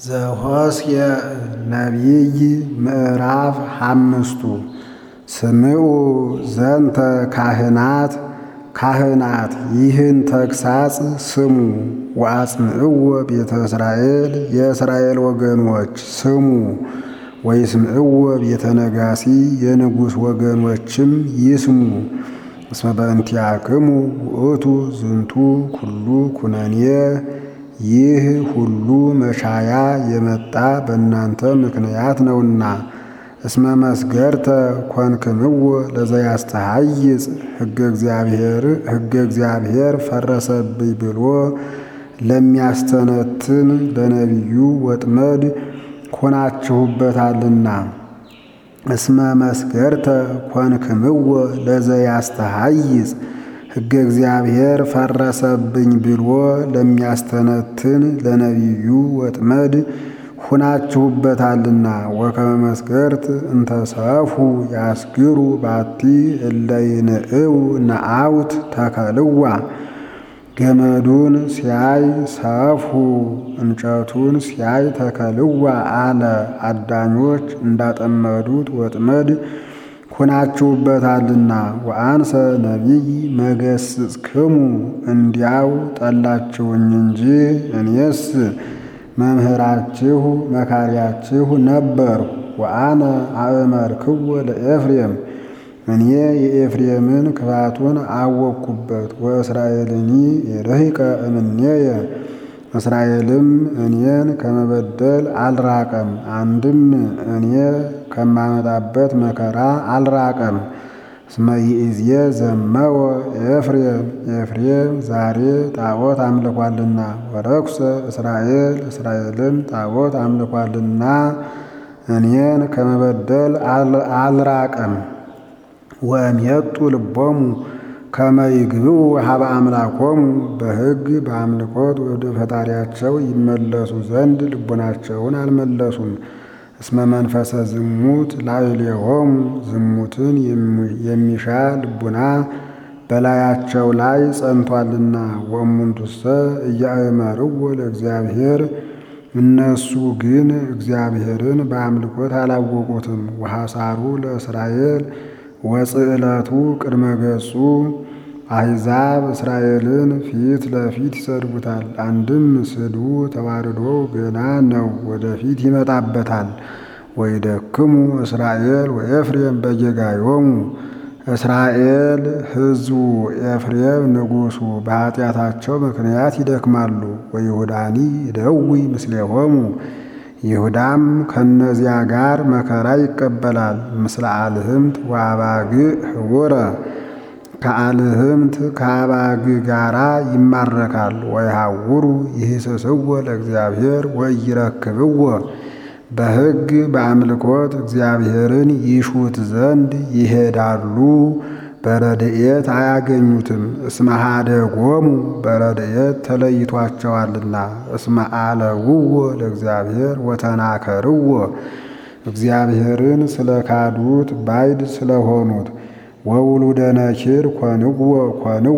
ዘኍስየ ነቢይ ምዕራፍ ሓምስቱ ስምዑ ዘንተ ካህናት ካህናት ይህን ተግሣጽ ስሙ ወአጽምዕዎ ቤተ እስራኤል የእስራኤል ወገኖች ስሙ ወይስምዕዎ ቤተ ነጋሲ የንጉሥ ወገኖችም ይስሙ እስመ በእንቲአክሙ ውእቱ ዝንቱ ኩሉ ኩነኔ ይህ ሁሉ መሻያ የመጣ በእናንተ ምክንያት ነውና። እስመ መስገርተ ኮንክምዎ ለዘያስተሃይጽ ሕገ እግዚአብሔር ፈረሰብኝ ብሎ ለሚያስተነትን ለነቢዩ ወጥመድ ሆናችሁበታልና። እስመ መስገርተ ኮንክምዎ ለዘያስተሃይጽ ሕገ እግዚአብሔር ፈረሰብኝ ብሎ ለሚያስተነትን ለነቢዩ ወጥመድ ሁናችሁበታልና። ወከመ መስገርት እንተሰፉ ያስግሩ ባቲ እለይንእው ነአውት ተከልዋ ገመዱን ሲያይ ሰፉ እንጨቱን ሲያይ ተከልዋ አለ። አዳኞች እንዳጠመዱት ወጥመድ ሁናችሁበታልና። ወአንሰ ነቢይ መገስጽክሙ እንዲያው ጠላችሁኝ እንጂ እኔስ መምህራችሁ መካሪያችሁ ነበርሁ። ወአነ አእመርክዎ ለኤፍሬም እኔ የኤፍሬምን ክፋቱን አወቅኩበት። ወእስራኤልኒ የርሕቀ እምኔየ እስራኤልም እኔን ከመበደል አልራቀም፣ አንድም እኔ ከማመጣበት መከራ አልራቀም። እስመ ይእዜ ዘመወ ኤፍሬም ኤፍሬም ዛሬ ጣዖት አምልኳልና፣ ወረኩሰ እስራኤል እስራኤልም ጣዖት አምልኳልና እኔን ከመበደል አልራቀም። ወእምየጡ ልቦሙ ከመ ይግብኡ ሀበ አምላኮሙ በሕግ በአምልኮት ወደ ፈጣሪያቸው ይመለሱ ዘንድ ልቡናቸውን አልመለሱም። እስመ መንፈሰ ዝሙት ላዕሌሆሙ ዝሙትን የሚሻ ልቡና በላያቸው ላይ ጸንቷልና። ወእሙንቱሰ እያእመርዎ ለእግዚአብሔር እነሱ ግን እግዚአብሔርን በአምልኮት አላወቁትም። ወሐሳሩ ለእስራኤል ወጽዕለቱ ቅድመ ገጹ አሕዛብ እስራኤልን ፊት ለፊት ይሰድቡታል። አንድም ስድቡ ተዋርዶ ገና ነው፣ ወደፊት ይመጣበታል። ወይደክሙ እስራኤል ወኤፍሬም በጌጋዮሙ እስራኤል ሕዝቡ ኤፍሬም ንጉሡ በኃጢአታቸው ምክንያት ይደክማሉ። ወይሁዳኒ ይደዊ ምስሌሆሙ ይሁዳም ከእነዚያ ጋር መከራ ይቀበላል። ምስለ አልህምት ወአባግዕ ህቡረ ከአልህምት ከአባግዕ ጋራ ይማረካል። ወይሃውሩ ይህስስዎ ለእግዚአብሔር ወኢይረክብዎ በሕግ በአምልኮት እግዚአብሔርን ይሹት ዘንድ ይሄዳሉ፣ በረድኤት አያገኙትም። እስመ ኀደጎሙ በረድኤት ተለይቷቸዋልና። እስመ አለውዎ ለእግዚአብሔር ወተናከርዎ እግዚአብሔርን ስለ ካዱት ባይድ ስለሆኑት። ወውሉደ ነኪር ኮንዎ ኮንዎ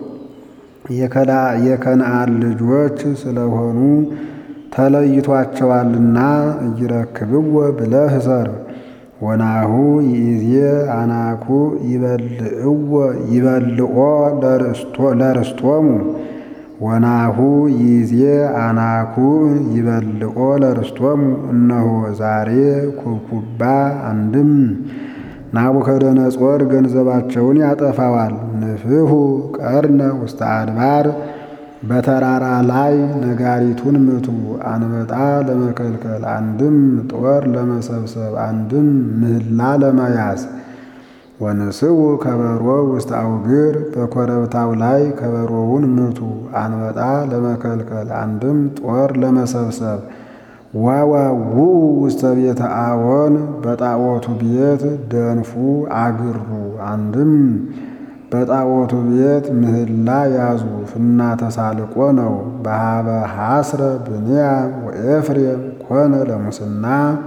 የከነዓን ልጆች ስለሆኑ ተለይቷቸዋልና። እይረክብዎ ብለህ ሰር ወናሁ ይእዜ አናኩ ይበልዕዎ ይበልዖ ለርስቶሙ ወናሁ ይእዜ አናኩ ይበልዖ ለርስቶሙ እነሆ ዛሬ ኩብኩባ አንድም ናቡከደነጾር ገንዘባቸውን ያጠፋዋል። ንፍሑ ቀርነ ውስተ አድባር በተራራ ላይ ነጋሪቱን ምቱ። አንበጣ ለመከልከል አንድም ጦር ለመሰብሰብ አንድም ምህላ ለመያዝ። ወንስኡ ከበሮ ውስተ አውግር በኮረብታው ላይ ከበሮውን ምቱ። አንበጣ ለመከልከል አንድም ጦር ለመሰብሰብ። ወወውኡ ውስተ ቤተ አዎን በጣዖቱ ቤት ደንፉ አግሩ አንድም በጣዖቱ ቤት ምህላ ያዙ። ፍና ተሳልቆ ነው። በሃበ ሐስረ ብንያም ወኤፍሬም ኮነ ለሙስና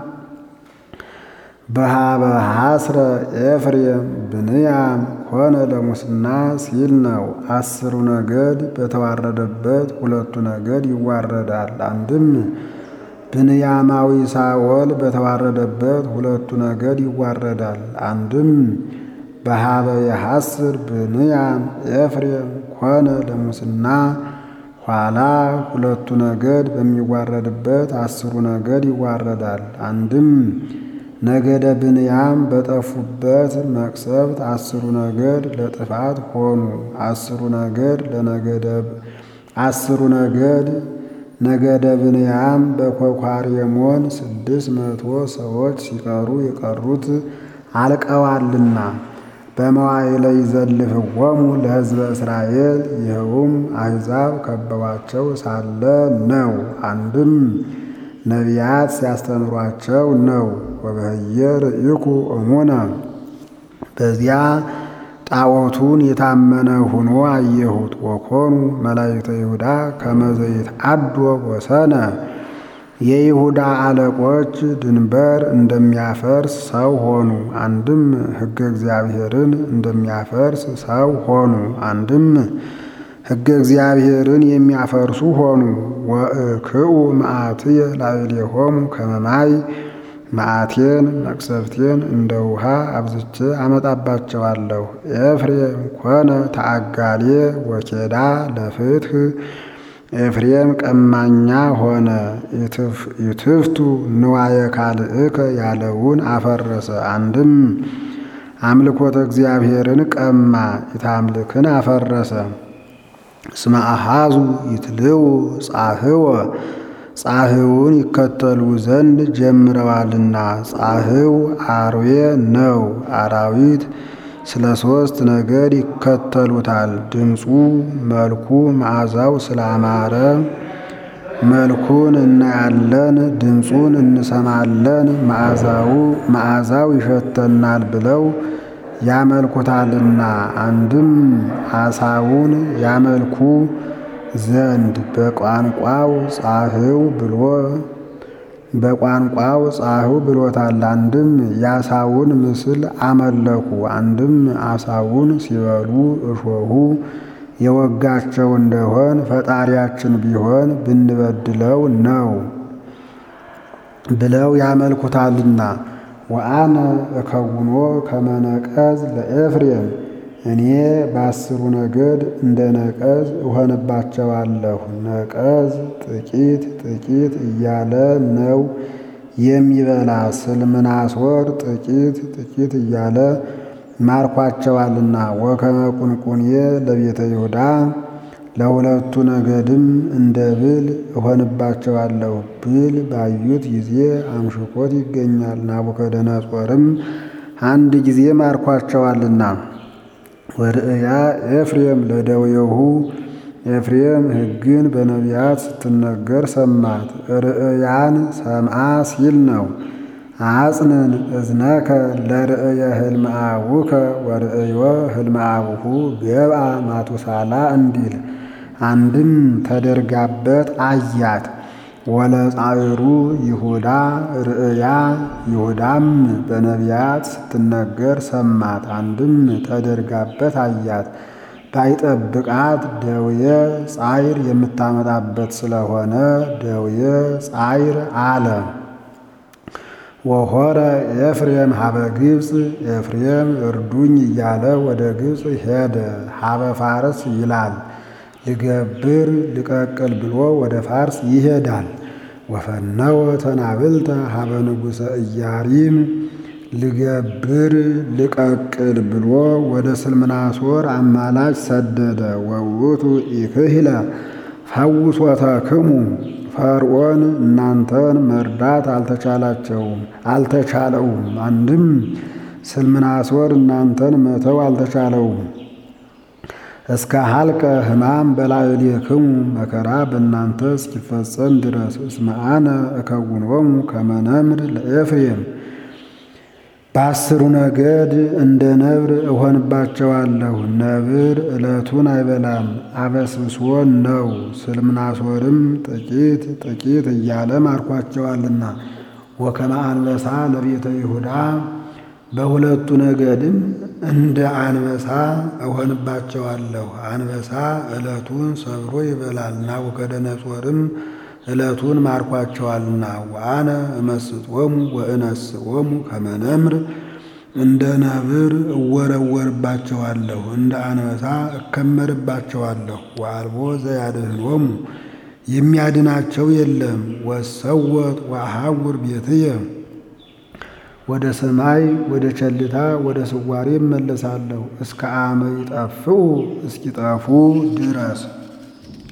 በሃበ ሐስረ ኤፍሬም ብንያም ኮነ ለሙስና ሲል ነው። አስሩ ነገድ በተዋረደበት ሁለቱ ነገድ ይዋረዳል። አንድም ብንያማዊ ሳኦል በተዋረደበት ሁለቱ ነገድ ይዋረዳል። አንድም በሀበ የሐስር ብንያም ኤፍሬም ኮነ ለሙስና ኋላ ሁለቱ ነገድ በሚዋረድበት አስሩ ነገድ ይዋረዳል። አንድም ነገደ ብንያም በጠፉበት መቅሰፍት አስሩ ነገድ ለጥፋት ሆኑ። አስሩ ነገድ ለነገደ አስሩ ነገድ ነገደ ብንያም በኮኳርየሞን ስድስት መቶ ሰዎች ሲቀሩ የቀሩት አልቀዋልና በመዋዕለ ይዘልፍዎሙ ለሕዝበ እስራኤል ይኸውም አሕዛብ ከበዋቸው ሳለ ነው። አንድም ነቢያት ሲያስተምሯቸው ነው። ወበህየ ርኢኩ እሙነ በዚያ ጣዖቱን የታመነ ሆኖ አየሁት። ወኮኑ መላእክተ ይሁዳ ከመዘይት አዶ ወሰነ የይሁዳ አለቆች ድንበር እንደሚያፈርስ ሰው ሆኑ። አንድም ሕገ እግዚአብሔርን እንደሚያፈርስ ሰው ሆኑ። አንድም ሕገ እግዚአብሔርን የሚያፈርሱ ሆኑ። ወእክኡ መዓትየ ላዕሌሆሙ ከመ ማይ መዓቴን መቅሰፍቴን እንደ ውሃ አብዝቼ አመጣባቸዋለሁ። ኤፍሬም ኮነ ተአጋሌ ወኬዳ ለፍትህ ኤፍሬም ቀማኛ ሆነ። ይትፍቱ ንዋየ ካልእከ ያለውን አፈረሰ። አንድም አምልኮተ እግዚአብሔርን ቀማ፣ ኢታምልክን አፈረሰ። እስመ አሃዙ ይትልው ጻህወ ጻህውን ይከተሉ ዘንድ ጀምረዋልና። ጻህው አርዌ ነው። አራዊት ስለ ሦስት ነገድ ይከተሉታል። ድምፁ፣ መልኩ፣ መዓዛው ስላማረ መልኩን እናያለን፣ ድምፁን እንሰማለን፣ መዓዛው ይሸተናል ብለው ያመልኩታልና። አንድም አሳውን ያመልኩ ዘንድ በቋንቋው ጻህው ብሎ በቋንቋው ጻህው ብሎታል። አንድም የአሳውን ምስል አመለኩ። አንድም አሳውን ሲበሉ እሾሁ የወጋቸው እንደሆን ፈጣሪያችን ቢሆን ብንበድለው ነው ብለው ያመልኩታልና። ወአነ እከውኖ ከመነቀዝ ለኤፍሬም እኔ በአስሩ ነገድ እንደ ነቀዝ እሆንባቸዋለሁ። ነቀዝ ጥቂት ጥቂት እያለ ነው የሚበላ። ስልምናሶር ጥቂት ጥቂት እያለ ማርኳቸዋልና። ወከመ ቁንቁኔ ለቤተ ይሁዳ ለሁለቱ ነገድም እንደ ብል እሆንባቸዋለሁ። ብል ባዩት ጊዜ አምሽኮት ይገኛል። ናቡከደነጾርም አንድ ጊዜ ማርኳቸዋልና። ወርእያ ኤፍሬም ለደዌሁ ኤፍሬም ሕግን በነቢያት ስትነገር ሰማት። ርእያን ሰምዓ ሲል ነው። አጽንን እዝነከ ለርእየ ህልመ አቡከ ወርእዮ ህልመ አቡሁ ገብአ ማቱሳላ እንዲል አንድም ተደርጋበት አያት። ወለጻዕሩ ይሁዳ ርእያ ይሁዳም በነቢያት ስትነገር ሰማት። አንድም ተደርጋበት አያት። ባይጠብቃት ደውየ ጻይር የምታመጣበት ስለሆነ ደውየ ጻይር አለ። ወሆረ ኤፍሬም ሀበ ግብፅ ኤፍሬም እርዱኝ እያለ ወደ ግብፅ ሄደ። ሀበ ፋርስ ይላል ልገብር ልቀቅል ብሎ ወደ ፋርስ ይሄዳል። ወፈነወ ተናብልተ ሀበ ንጉሠ ኢያሪም ልገብር ልቀቅል ብሎ ወደ ስልምናሶር አማላጭ ሰደደ። ወውቱ ኢክህለ ፈውሶተክሙ ፈርዖን እናንተን መርዳት አልተቻላቸውም አልተቻለውም። አንድም ስልምናሶር እናንተን መተው አልተቻለውም። እስከ ሀልቀ ሕማም በላዕሌክሙ መከራ በእናንተ እስኪፈጸም ድረስ እስመ አነ እከውኖሙ ከመ ነምር ለኤፍሬም በአስሩ ነገድ እንደ ነብር እሆንባቸዋለሁ። ነብር ዕለቱን አይበላም አበስብሶን ነው። ስልምናሶርም ጥቂት ጥቂት እያለ ማርኳቸዋልና። ወከመ አንበሳ ለቤተ ይሁዳ በሁለቱ ነገድም እንደ አንበሳ እሆንባቸዋለሁ። አንበሳ ዕለቱን ሰብሮ ይበላል። ናቡከደነጾርም ዕለቱን ማርኳቸዋልና። ወአነ እመስጦሙ ወእነስኦሙ ከመ ነምር እንደ ነብር እወረወርባቸዋለሁ፣ እንደ አንበሳ እከመርባቸዋለሁ። ወአልቦ ዘያድኅኖሙ የሚያድናቸው የለም። ወሰወጥ ወአሐውር ቤትየ ወደ ሰማይ ወደ ቸልታ ወደ ስዋሬ እመለሳለሁ እስከ አመ ይጠፍኡ እስኪጠፉ ድረስ